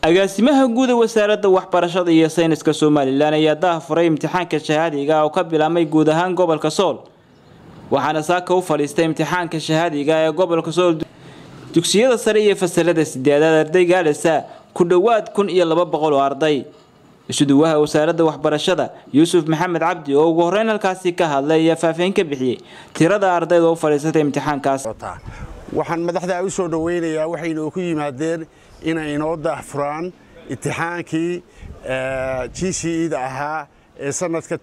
agaasimaha guud ee wasaaradda waxbarashada iyo sayniska somalilan ayaa daahfuray imtixaanka shahaadiga oo ka bilaabmay guud ahaan gobolka sool waxaana saaka u fadhiistay imtixaanka shahaadiga ee gobolka sool dugsiyada sare iyo fasalada sideedaad arday gaadhaysa ku dhowaad kun iyo laba boqol oo arday isuduwaha wasaaradda waxbarashada yuusuf maxamed cabdi oo ugu horeyn halkaasi ka hadlay ayaa faahfaahin ka bixiyey tirada ardayda u fadhiisatay imtixaankaas waxaan madaxda u soo dhoweynayaa waxaynu ku yimaadeen inay inoo daahfuraan imtixaankii g c eda ahaa ee sanadka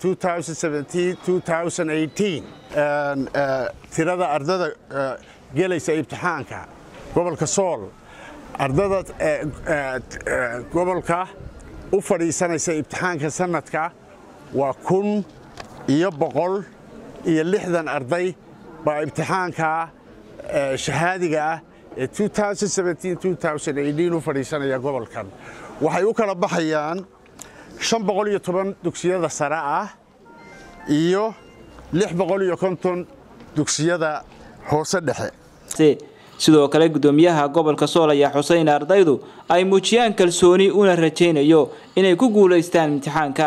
tirada ardada gelaysa imtixaanka gobolka sool ardada gobolka u fadhiisanaysa imtixaanka sanadka waa kun iyo boqol iyo lixdan arday baa imtixaanka shahaadiga ah ee u fadhiisanaya gobolkan waxay u kala baxayaan shan boqol iyo toban dugsiyada sare ah iyo lix boqol iyo konton dugsiyada hoose dhexe sidoo kale gudoomiyaha gobolka sool ayaa xusay in ardaydu ay muujiyaan kalsooni una rajaynayo inay ku guulaystaan imtixaanka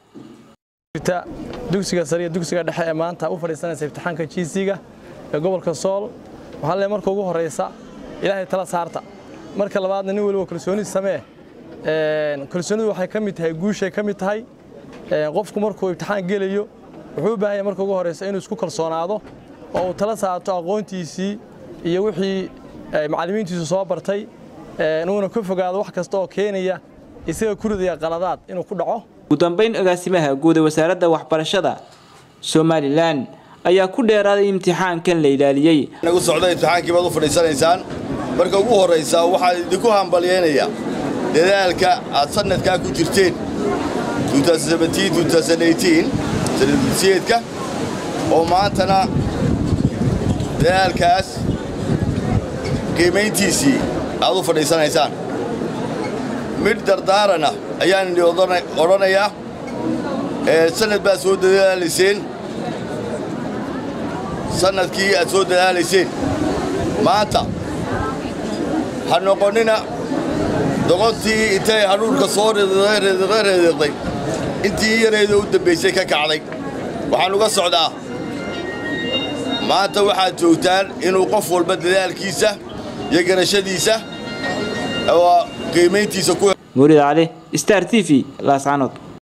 dugsiga sare iyo dugsiga dhexe ee maanta u fadhiisanaysa imtixaanka jiisiga ee gobolka sool waxaa le marka ugu horaysa ilaahay tala saarta marka labaadna nin waliba kalsooni samee kalsoonidu waxay ka mid tahay guushay ka mid tahay qofku markuu imtixaan gelayo wuxuu u baahan yahay marka ugu horaysa inuu isku kalsoonaado oo uu tala saarto aqoontiisii iyo wixii macallimiintiisu soo bartay inuuna ka fogaado wax kasta oo keenaya isaga ku ridaya qaladaad inuu ku dhaco ugu dambayn agaasimaha guud ee wasaaradda waxbarashada somalilan ayaa ku dheeraaday imtixaankan la ilaaliyey nagu socda imtixaankii baad u fadhiisanaysaan marka ugu horraysaa waxaan idinku hambalyaynayaa dadaalka aad sannadkaa ku jirteen sanadulsiyeedka oo maantana dadaalkaas qiimayntiisii aad u fadhiisanaysaan midh dardaarana ayaan idhi odhanayaa sannad baad soo dadaalayseen sannadkii aad soo dadaalayseen maanta ha noqonnina doqontii intay hadhuurka soo reedeeqday intii yareeda u dambaysay ka kacday waxaan uga socdaa maanta waxaad joogtaan inuu qof walba dadaalkiisa iyo garashadiisa oo qiimayntiisa ku murid cali star t v laascanood